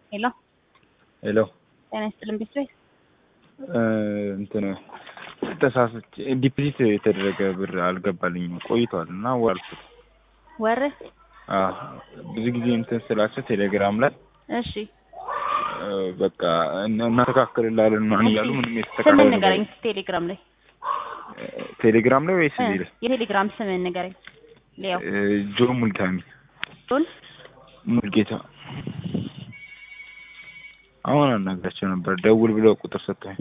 ሄሎ ሄሎ ጤና ይስጥልን ቤተሰብ እንትን ተሳስቼ ዲፖዚት የተደረገ ብር አልገባልኝም ቆይቷል እና ዋልኩት። ወር አዎ ብዙ ጊዜ እንትን ስላቸው ቴሌግራም ላይ እሺ በቃ እና- እናስተካክልላለን ምናምን እያሉ ምንም ስምን የተስተካከለ ንገረኝ ነገር ቴሌግራም ላይ ቴሌግራም ላይ ወይስ እ እዚህ ላይ? የቴሌግራም ስምን ንገረኝ ሊያው እ ጆ ሙልታሚ ጆን ሙልጌታ አሁን አናግራቸው ነበር ደውል ብለው ቁጥር ሰጥተኝ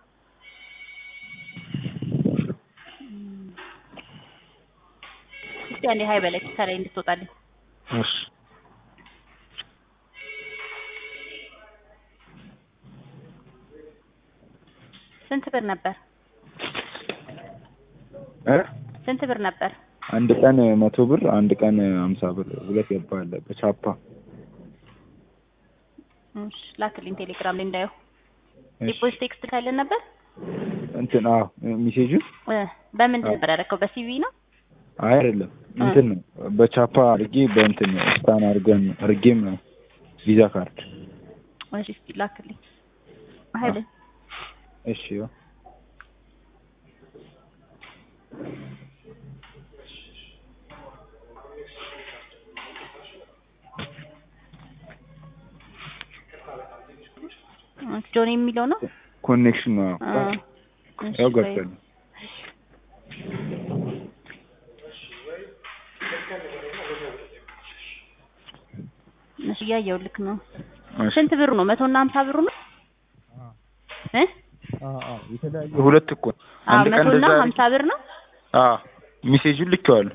እስቲ አንዴ ሀይ በለኝ ከላይ እንድትወጣልኝ እሺ ስንት ብር ነበር እ ስንት ብር ነበር አንድ ቀን መቶ ብር አንድ ቀን ሀምሳ ብር ሁለት ገባለ በቻፓ እሺ ላክልኝ ቴሌግራም ላይ እንዳየው እሺ። ዲፖዚት ቴክስት ካለን ነበር እንትን አዎ ሚሴጁ እ በምንድን ነበር ያደረከው በሲቪ ነው አይ አይደለም እንትን ነው በቻፓ አድርጌ በእንትን ስታን አድርገን አድርጌም ነው ቪዛ ካርድ እሺ እስቲ ላክልኝ ሀይ በለኝ እሺ ያው ጆን የሚለው ነው ኮኔክሽን ነው አ እሺ ያው ቆይ። ገብቷል እሺ እያየሁ ልክ ነው እሺ ስንት ብሩ ነው መቶ እና ሀምሳ ብሩ ነው እ የተለያየ ሁለት እኮ አዎ አንድ ቀን መቶ እና እንደዛ ሀምሳ ብር ነው አዎ ሚሴጁን ልኬዋለሁ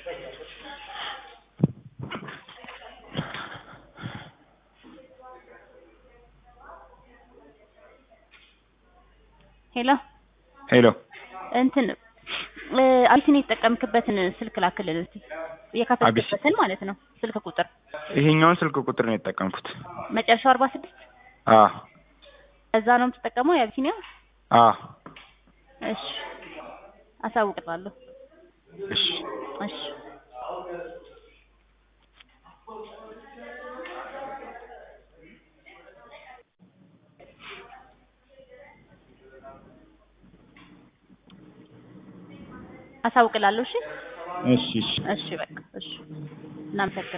ሄሎ ሄሎ እንትን እ አቢሲን የተጠቀምክበትን ስልክ ላክልን እስቲ የከፈትክበትን ማለት ነው ስልክ ቁጥር ይሄኛውን ስልክ ቁጥር ነው የተጠቀምኩት መጨረሻው አርባ ስድስት አ እዛ ነው የምትጠቀመው የአቢሲኒያ አ እሺ አሳውቅላለሁ እሺ እሺ አሳውቅላለሁ እሺ እሺ እሺ እሺ በቃ እሺ እናመሰግናለን